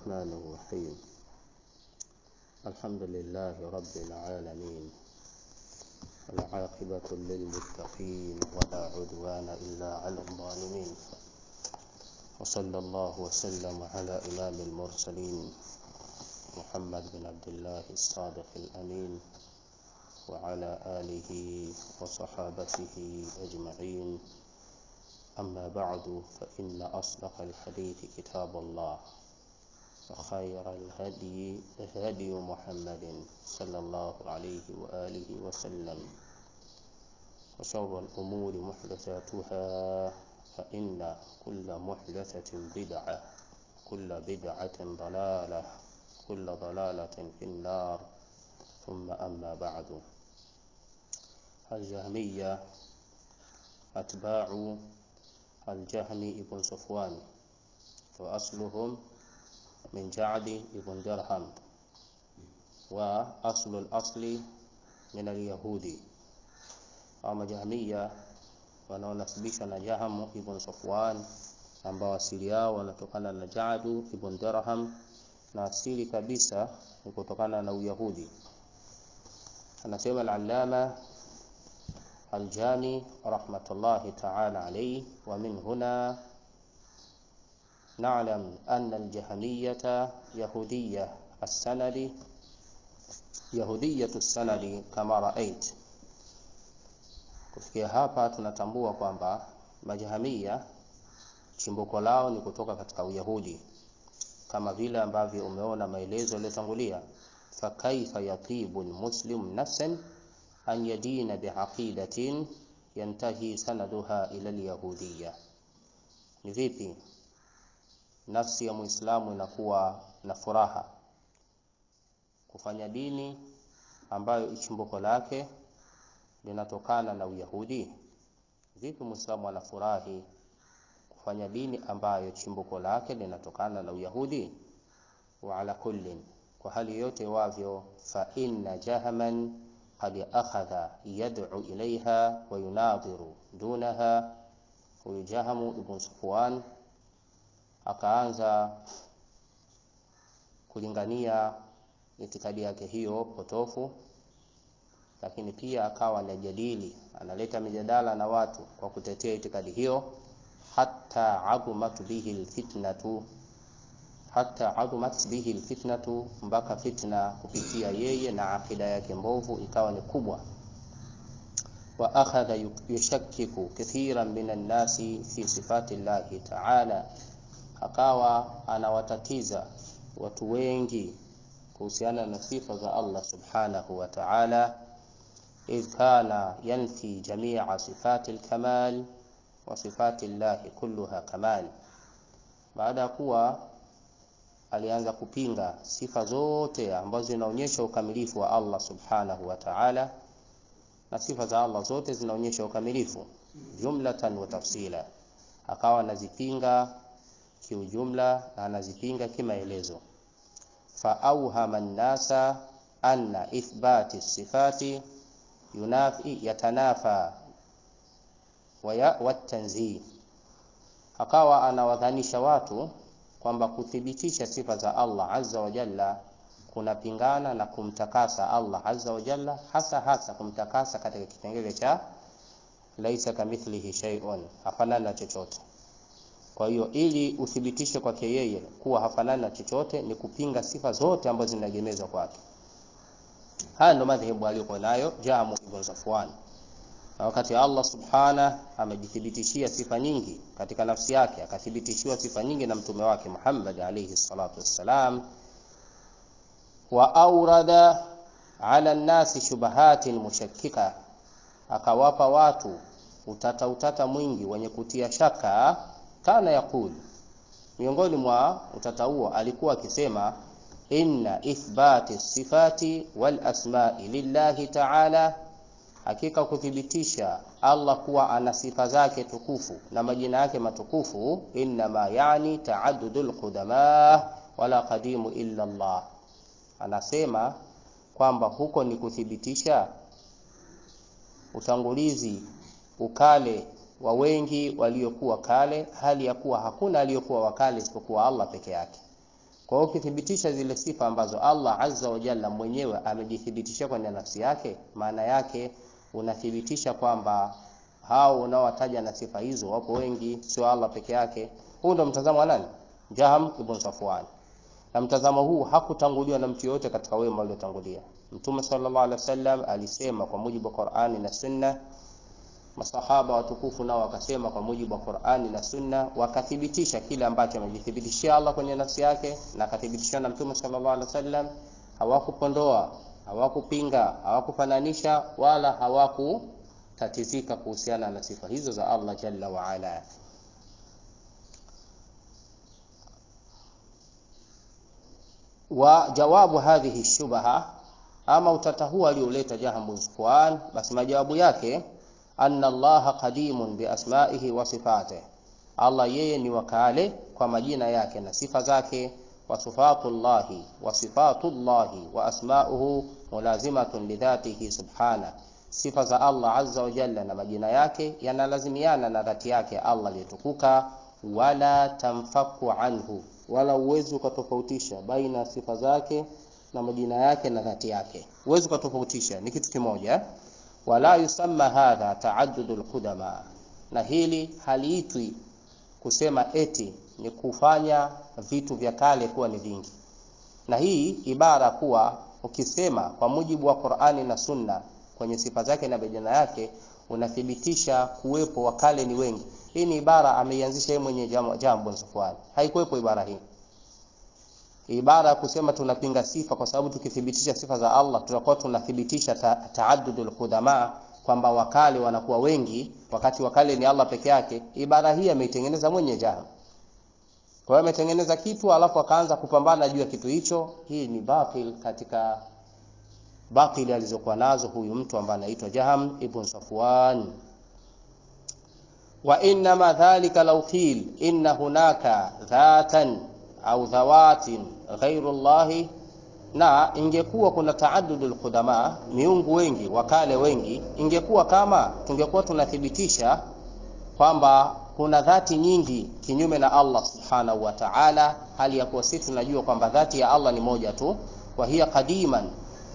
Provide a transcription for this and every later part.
الرحمن الرحيم الحمد لله رب العالمين والعاقبة للمتقين ولا عدوان إلا على الظالمين وصلى الله وسلم على إمام المرسلين محمد بن عبد الله الصادق الأمين وعلى آله وصحابته أجمعين أما بعد فإن أصدق الحديث كتاب الله وخير الهدي هدي محمد صلى الله عليه وآله وسلم وشر الأمور محدثاتها فإن كل محدثة بدعة كل بدعة ضلالة كل ضلالة في النار ثم أما بعد الجهمية أتباع الجهم ابن صفوان وأصلهم من جعد ابن درهم وأصل الأصل من اليهودي ama Jahmiya wanaonasibishwa na Jahamu ibn Safwan ambao asili yao wanatokana na Jadu ibn Dirham na asili kabisa ni kutokana na Uyahudi. Anasema al-Allama al-Jami rahmatullahi ta'ala alayhi wa min huna نعلم أن الجهمية يهودية السند يهودية السند كما رأيت kufikia hapa tunatambua kwamba majahamia chimbuko lao ni kutoka katika uyahudi kama vile ambavyo umeona maelezo yaliyotangulia fakaifa yatibu lmuslim nafsan an yadina biaqidatin yantahi sanaduha ila lyahudiya ni vipi nafsi ya muislamu inakuwa na furaha kufanya dini ambayo chimbuko lake linatokana na Uyahudi. Vipi muislamu anafurahi kufanya dini ambayo chimbuko lake linatokana na Uyahudi? Wa ala kullin, kwa hali yote wavyo, fa inna jahaman qad akhadha yad'u ilaiha wa yunadhiru dunaha. Huyu Jahamu ibn Safwan akaanza kulingania itikadi yake hiyo potofu lakini pia akawa anajadili analeta mijadala na watu kwa kutetea itikadi hiyo hata adumat bihi alfitnatu hata adumat bihi alfitnatu mpaka fitna kupitia yeye na akida yake mbovu ikawa ni kubwa wa akhadha yushakkiku kathiran minan nasi fi sifati llahi ta'ala akawa anawatatiza watu wengi kuhusiana na sifa za Allah subhanahu wa ta'ala إذ كان ينفي جميع صفات الكمال وصفات الله كلها كمال baada ya kuwa alianza kupinga sifa zote ambazo zinaonyesha ukamilifu wa Allah subhanahu wa ta'ala na sifa za Allah zote zinaonyesha ukamilifu jumlatan wa tafsila akawa anazipinga kiujumla na anazipinga kimaelezo fa auhama an-nasa anna ithbati sifati yunafi yatanafa watanzih akawa anawadhanisha watu kwamba kuthibitisha sifa za Allah azza wa jalla kunapingana na kumtakasa Allah azza wa jalla hasa hasa kumtakasa katika kipengele cha laisa kamithlihi shay'un hafanani na chochote kwa hiyo ili uthibitishe kwake yeye kuwa hafanani na chochote ni kupinga sifa zote ambazo zinaegemezwa kwake haya ndo madhehebu aliyokuwa nayo Jamu ibn Safwan. Na wakati Allah subhana amejithibitishia sifa nyingi katika nafsi yake, akathibitishiwa sifa nyingi na mtume wake Muhammad alayhi salatu wassalam, wa aurada ala nnasi shubahatin mushakkika, akawapa watu utata utata mwingi wenye kutia shaka. Kana yakul, miongoni mwa utata huo alikuwa akisema inna ithbati sifati wal asma'i lillahi ta'ala, hakika kuthibitisha Allah kuwa ana sifa zake tukufu na majina yake matukufu, innama yani taaddudul qudama wala qadimu illa Allah. Anasema kwamba huko ni kuthibitisha utangulizi ukale wa wengi waliokuwa kale, hali ya kuwa hakuna aliyokuwa wakale isipokuwa Allah peke yake. Kwa hiyo ukithibitisha zile sifa ambazo Allah azza wa jalla mwenyewe amejithibitisha kwenye nafsi yake, maana yake unathibitisha kwamba hao unaowataja na sifa hizo wapo wengi, sio Allah peke yake. Huu ndo mtazamo wa nani? Jaham ibn Safwan. Na mtazamo huu hakutanguliwa na mtu yoyote katika wema waliotangulia. Mtume sallallahu alaihi wasallam alisema kwa mujibu wa Qur'ani na Sunna, masahaba watukufu nao wakasema kwa mujibu wa Qur'ani na Sunna, wakathibitisha kile ambacho amejithibitishia Allah kwenye nafsi yake na akathibitishia na Mtume sallallahu alaihi wasallam. Hawakupondoa, hawakupinga, hawakufananisha wala hawakutatizika kuhusiana na sifa hizo za Allah jalla wa ala. wa jawabu hadhihi shubha, ama utata huu alioleta Jahm bin Safwan, basi majawabu yake anna Allaha qadimun bi asma'ihi wa sifatihi, Allah yeye ni wakale kwa majina yake na sifa zake. Wa sifatullahi wa sifatullahi wa asma'uhu mulazimatun lidhatihi subhana, sifa za Allah azza wa jalla na majina yake yanalazimiana na dhati yake Allah aliyetukuka. Wala tamfaku anhu wala uwezi ukatofautisha baina ya sifa zake na majina yake na dhati yake, uwezi ukatofautisha, ni kitu kimoja. Wala yusamma hadha taaddudul qudama, na hili haliitwi kusema eti ni kufanya vitu vya kale kuwa ni vingi. Na hii ibara kuwa ukisema kwa mujibu wa Qur'ani na Sunna kwenye sifa zake na majina yake unathibitisha kuwepo wa kale ni wengi. Hii ni ibara ameianzisha yeye mwenye Jambo Safwan, haikuwepo ibara hii. Ibara ya kusema tunapinga sifa kwa sababu tukithibitisha sifa za Allah tutakuwa tunathibitisha ta taaddudul qudama, kwamba wakale wanakuwa wengi wakati wakale ni Allah peke yake. Ibara hii ameitengeneza mwenye Jambo. Kwa hiyo ametengeneza kitu alafu akaanza kupambana juu ya kitu hicho. Hii ni batil katika batili alizokuwa nazo huyu mtu ambaye anaitwa Jaham ibn Safwan. Wa innama dhalika law qil inna hunaka dhatan au dhawatin ghairu llahi, na ingekuwa kuna taaddudul qudama, miungu wengi wakale wengi, ingekuwa kama tungekuwa tunathibitisha kwamba kuna dhati nyingi kinyume na Allah subhanahu wa ta'ala, hali ya kuwa sisi tunajua kwamba dhati ya Allah ni moja tu, wa hiya qadiman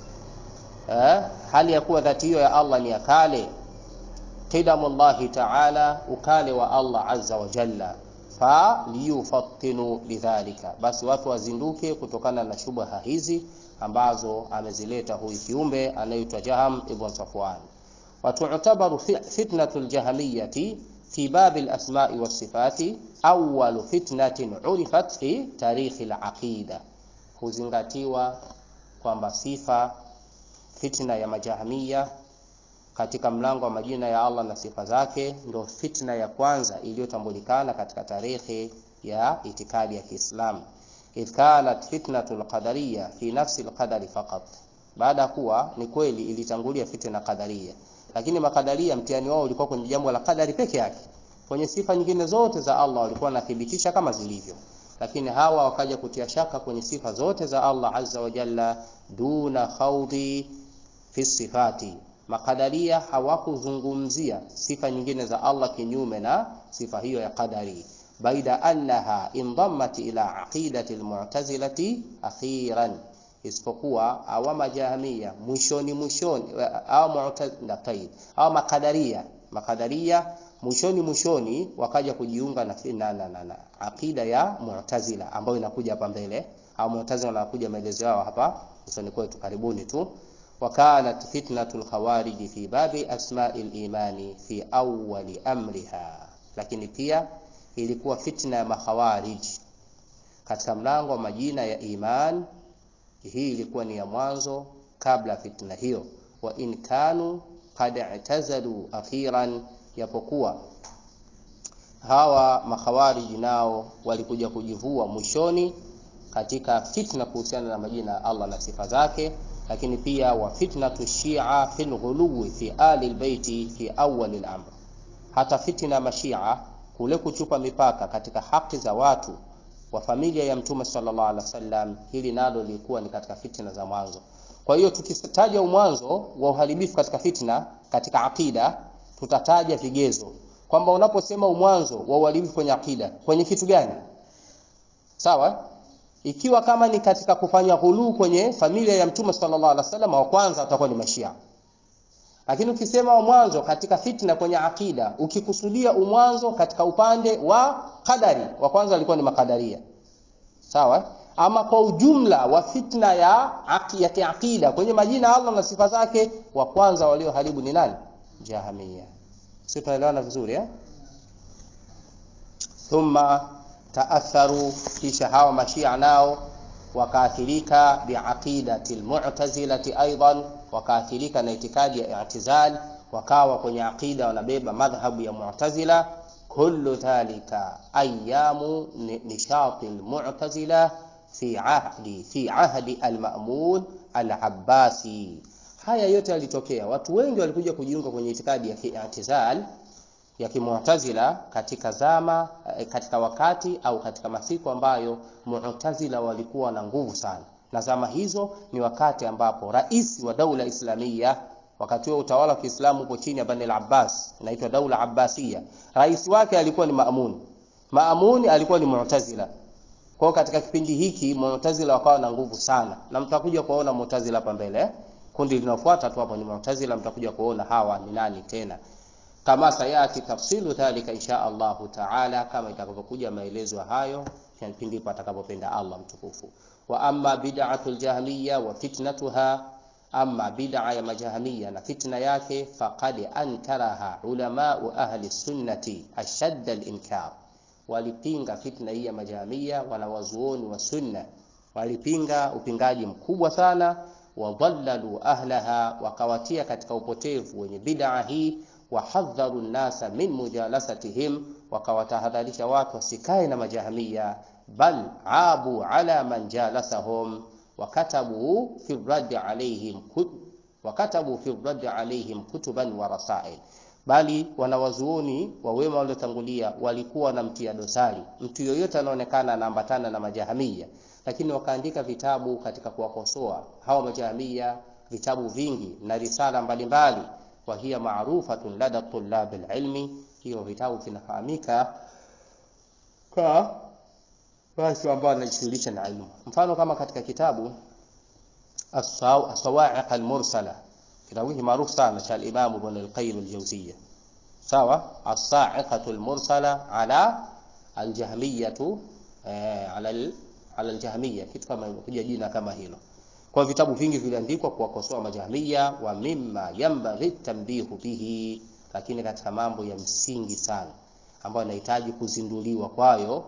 Eh, hali ya kuwa dhati hiyo ya Allah ni ya kale. Qidamullahi ta'ala, ukale wa Allah azza wa jalla. Fa liyufattinu bidhalika, basi watu wazinduke kutokana na shubha hizi ambazo amezileta huyu kiumbe anaitwa Jaham ibn Safwan. Wa tu'tabaru fitnatul jahamiyati fi babi al-asma'i was-sifati awwalu fitnatin urifat fi tarikhi al-aqida, huzingatiwa kwamba sifa fitna ya majahamia katika mlango wa majina ya Allah na sifa zake ndio fitna ya kwanza iliyotambulikana katika tarehe ya itikadi ya Kiislamu. Idh kanat fitnatul qadariyya fi nafsi alqadari faqat, baada ya kuwa ni kweli ilitangulia fitna qadariya, lakini makadaria mtihani wao ulikuwa kwenye jambo la qadari peke yake. Kwenye sifa nyingine zote za Allah walikuwa wanathibitisha kama zilivyo, lakini hawa wakaja kutia shaka kwenye sifa zote za Allah azza wa jalla, duna khawdi fi sifati. Makadaria hawakuzungumzia sifa nyingine za Allah kinyume na sifa hiyo ya qadari, baida annaha indammat ila aqidati almu'tazilati akhiran, isipokuwa awa majahamia mwishoni mwishoni, au mu'tazila au makadaria makadaria mwishoni mwishoni wakaja kujiunga na, na, na, na, na aqida ya mu'tazila ambayo inakuja hapa mbele, au mu'tazila wanakuja maelezo yao hapa usoni kwetu karibuni tu wakanat fitnatu lkhawariji fi babi asmai limani fi awali amriha, lakini pia ilikuwa fitna ya makhawariji katika mlango wa majina ya iman. Hii ilikuwa ni ya mwanzo kabla fitna hiyo. Wa in kanu qad i'tazalu akhiran, japokuwa hawa makhawariji nao walikuja kujivua mwishoni katika fitna kuhusiana na majina ya Allah na sifa zake lakini pia wa fitnatu shia fil ghuluwi fi ali albayti fi awwal al-amr, hata fitna ya mashia kule kuchupa mipaka katika haki za watu wa familia ya Mtume sallallahu alaihi wasallam, hili nalo lilikuwa ni katika fitna za mwanzo. Kwa hiyo tukitaja mwanzo wa uharibifu katika fitna katika akida, tutataja vigezo kwamba unaposema mwanzo wa uharibifu kwenye akida, kwenye kitu gani? Sawa, ikiwa kama ni katika kufanya ghuluu kwenye familia ya mtume sallallahu alaihi wasallam wa kwanza watakuwa ni mashia lakini ukisema wa mwanzo katika fitna kwenye akida ukikusudia umwanzo katika upande wa qadari wa kwanza walikuwa ni makadaria sawa ama kwa ujumla wa fitna ya ya kiakida kwenye majina ya Allah na sifa zake wa kwanza walioharibu ni nani jahamia sio tunaelewana vizuri eh thumma taatharu kisha hawa mashia nao wakaathirika biaqidati almu'tazilati aidan wakaathirika na itikadi ya i'tizal wakawa kwenye aqida wanabeba madhhabu ya mu'tazila kullu dhalika ayamu nishati almu'tazila fi ahdi fi ahdi almamun alabbasi haya yote yalitokea watu wengi walikuja kujiunga kwenye itikadi ya i'tizal ya kimu'tazila katika zama katika wakati au katika masiku ambayo mu'tazila walikuwa na nguvu sana na zama hizo ni wakati ambapo rais wa daula islamia wakati huo utawala wa Kiislamu upo chini ya Bani al-Abbas inaitwa daula Abbasiya rais wake alikuwa ni Maamun Maamun alikuwa ni mu'tazila kwa katika kipindi hiki mu'tazila wakawa na nguvu sana na mtakuja kuona mu'tazila hapa mbele eh? kundi linalofuata tu hapo ni mu'tazila mtakuja kuona hawa ni nani tena kama sayati tafsilu dhalika insha Allahu taala, kama itakavyokuja maelezo hayo pindi patakapopenda Allah mtukufu. Wa amma bid'atul jahmiya wa fitnatuha, amma bid'a ya majahmiya na fitna yake, faqad ankaraha ulamau ahli sunnati ashadda al-inkar, walipinga fitna hii ya majahmiya, wanawazuoni wa sunna walipinga upingaji mkubwa sana, wadhallalu ahlaha, wakawatia katika upotevu wenye bid'a hii wahadharu nnasa min mujalasatihim, wakawatahadharisha watu wasikae na majahamia, bal abu ala man jalasahum wakatabu fi raddi alaihim wakatabu fi raddi alaihim kutuban wa rasail, bali wanawazuoni wa wema waliotangulia walikuwa wanamtia dosari mtu yoyote anaonekana anaambatana na majahamia, lakini wakaandika vitabu katika kuwakosoa hawa majahamia, vitabu vingi na risala mbalimbali wa hiya maarufatun lada tullab alilmi, hiyo vitabu vinafahamika kwa watu ambao wanajishughulisha na ilmu. Mfano kama katika kitabu As-Sawa'iq al-Mursala, kitabu hiki maarufu sana cha al-Imam Ibn al-Qayyim al-Jawziyya, sawa. As-Sa'iqatu al-Mursala ala al-Jahmiyatu ala ala al-Jahmiyya, kitu kama kuja jina kama hilo kwa vitabu vingi viliandikwa kuwakosoa majahmiya wa mimma yambaghi tanbihu bihi, lakini katika mambo ya msingi sana ambayo yanahitaji kuzinduliwa kwayo,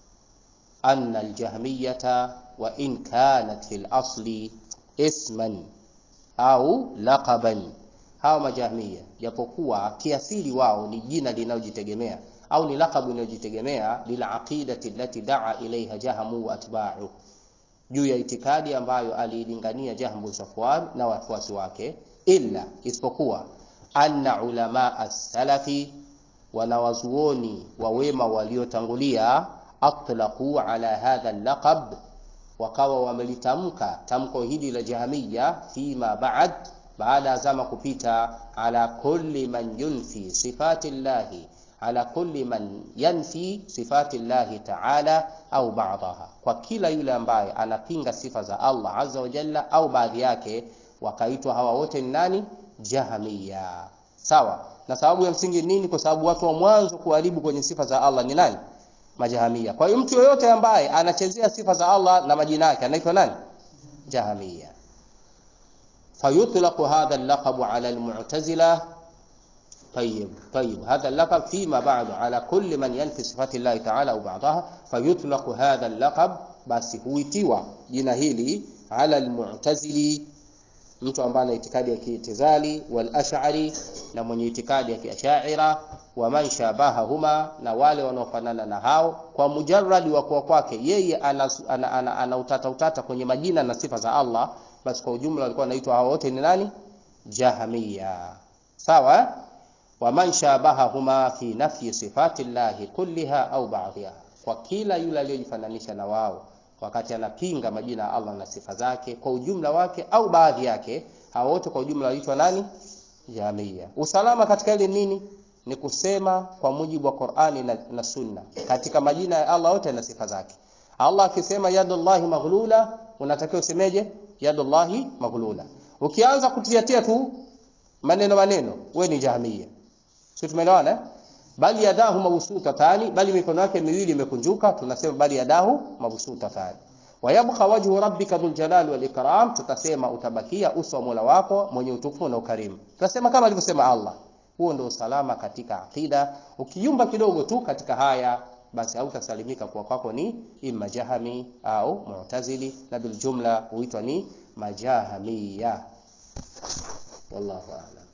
anna aljahmiyata wa in kanat fil asli isman au laqaban, hawa majahmiya japokuwa kiasili wao ni jina linalojitegemea au ni laqabu inayojitegemea lila aqidati allati daa ilaiha jahamu wa atba'u juu ya itikadi ambayo aliilingania Jahmu Safwan na wafuasi wake, illa isipokuwa anna ulama as-salafi, wanawazuoni wa wema waliotangulia, atlaqu ala hadha al-laqab, wakawa wamelitamka tamko hili la Jahmiya fima ba'd, baada ya zama kupita, ala kulli man yunfi sifati llahi ala kulli man yanfi sifati llahi ta'ala au ba'daha, kwa kila yule ambaye anapinga sifa za Allah azza wa jalla au baadhi yake, wakaitwa hawa wote ni nani? Jahmiya. Sawa. Na sababu ya msingi nini? Kwa sababu watu wa mwanzo kuharibu kwenye sifa za Allah ni nani? Majahamia. Kwa hiyo mtu yoyote ambaye anachezea sifa za Allah na majina yake anaitwa nani? Jahmiya. Fayutlaqu hadha al-laqabu ala al-mu'tazila طيب طيب هذا اللقب فيما بعد على كل من ينفي صفات الله تعالى au بعضها فيطلق هذا اللقب basi huitiwa jina hili ala almu'tazili mtu ambaye ana itikadi ya kiitizali wal ash'ari na mwenye itikadi ya kiashaira wa man shabahahuma na wale wanaofanana na hao kwa mujarradi wa kuwa kwake yeye ana, ana, ana, ana utata utata kwenye majina na sifa za Allah basi kwa ujumla walikuwa wanaitwa hao wote ni nani jahamiya sawa waman shabahahuma fi nafyi sifati llahi kulliha au ba'dhiha, kwa kila yule aliyojifananisha na wao wakati anapinga majina ya Allah na sifa zake kwa ujumla wake au baadhi yake, hao wote kwa ujumla waitwa nani? Jamia. Usalama katika ile nini? Ni kusema kwa mujibu wa Qur'ani na, na Sunna katika majina ya Allah yote na sifa zake. Allah akisema yadullahi maghlula, unatakiwa usemeje? Yadullahi maghlula. Ukianza kutiatia tu maneno maneno, we ni jahmiya. Sio, tumeelewana eh? Bali yadahu mabsutatani, bali mikono yake miwili imekunjuka, tunasema bali yadahu mabsutatani. Wayabqa wajhu rabbika dhul jalali wal ikram, tutasema utabakia uso wa Mola wako mwenye utukufu na ukarimu. Tutasema kama alivyosema Allah. Huo ndio usalama katika akida. Ukiyumba kidogo tu katika haya basi hautasalimika kwa kwako ni imma jahami au mu'tazili, na bil jumla huitwa ni majahamiya. Wallahu a'lam.